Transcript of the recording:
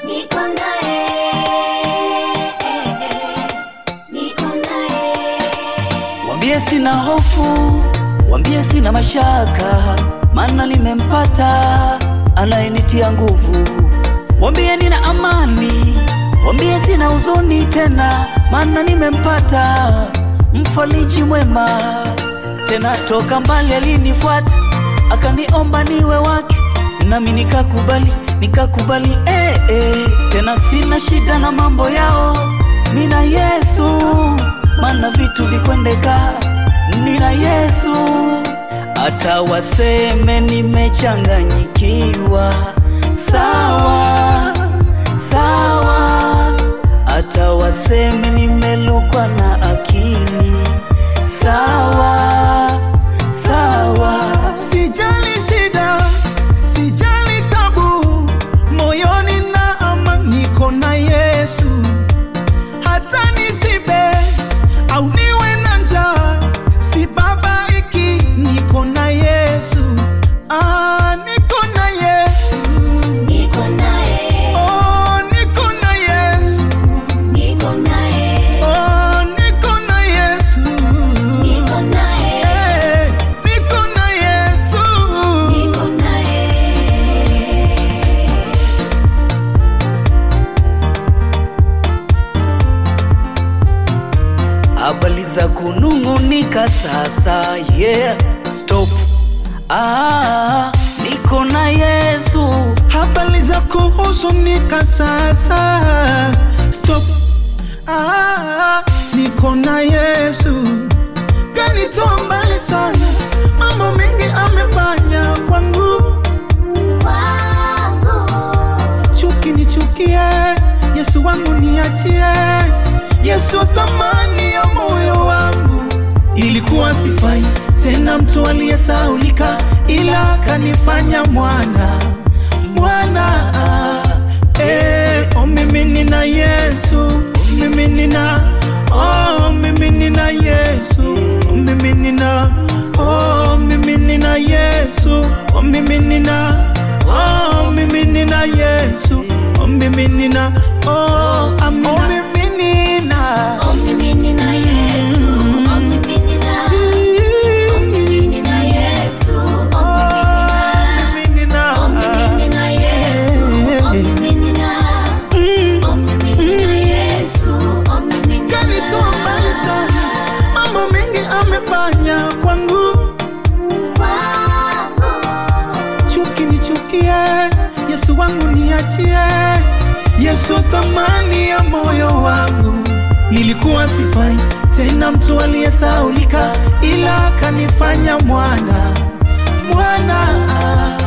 niko naye, niko naye. Wambie sina hofu, wambie sina mashaka, maana nimempata anayenitia nguvu. Wambie nina amani, wambie sina huzuni tena, maana nimempata mfariji mwema. Tena toka mbali alinifuata, akaniomba niwe wake, nami nikakubali, nikakubali eh, eh. Tena sina shida na mambo yao, mina Yesu maana vitu vikwendeka, nina Yesu. Hata waseme nimechanganyikiwa, sawa sawa. Hata waseme nimelukwa na akili, sawa sawa. Sijali shida, sijali tabu, moyoni na amani, niko na Yesu. Hata nishibe au niwe na njaa, sibabaiki, niko na Yesu. Ah, niko na Yesu. Niko naye, Oh, niko na Yesu. niko naye, Oh, niko na Yesu. niko naye, Eh, niko na Yesu. niko naye. habari za kunung'unika sasa, yeah, stop. Ah, niko na Yesu, habari za kuhuzunika sasa stop ah, niko na yesu kanitoa mbali sana mambo mengi amefanya kwangu Wangu, chuki nichukie yesu wangu niachie yesu thamani ya moyo wangu ilikuwa sifai tena mtu aliyesaulika ila kanifanya mwana mwana eh, oh, mimi nina yesu oh, mimi nina oh, mimi nina yesu oh, mimi nina oh, mimi nina yesu oh, mimi nina oh, mimi nina yesu oh, mimi nina oh, amina oh, mimi nina oh mimi nina Yesu, oh mimi nina, oh mimi nina Yesu, oh mimi nina, oh mimi nina Yesu, oh mimi nina, oh mimi nina Yesu, oh mimi nina. kanitoa mbali sana mambo mengi amefanya kwangu Wangu, chuki nichukie yesu wangu niachie yesu thamani ya moyo wangu nilikuwa sifai tena mtu aliyesaulika ila kanifanya mwana mwana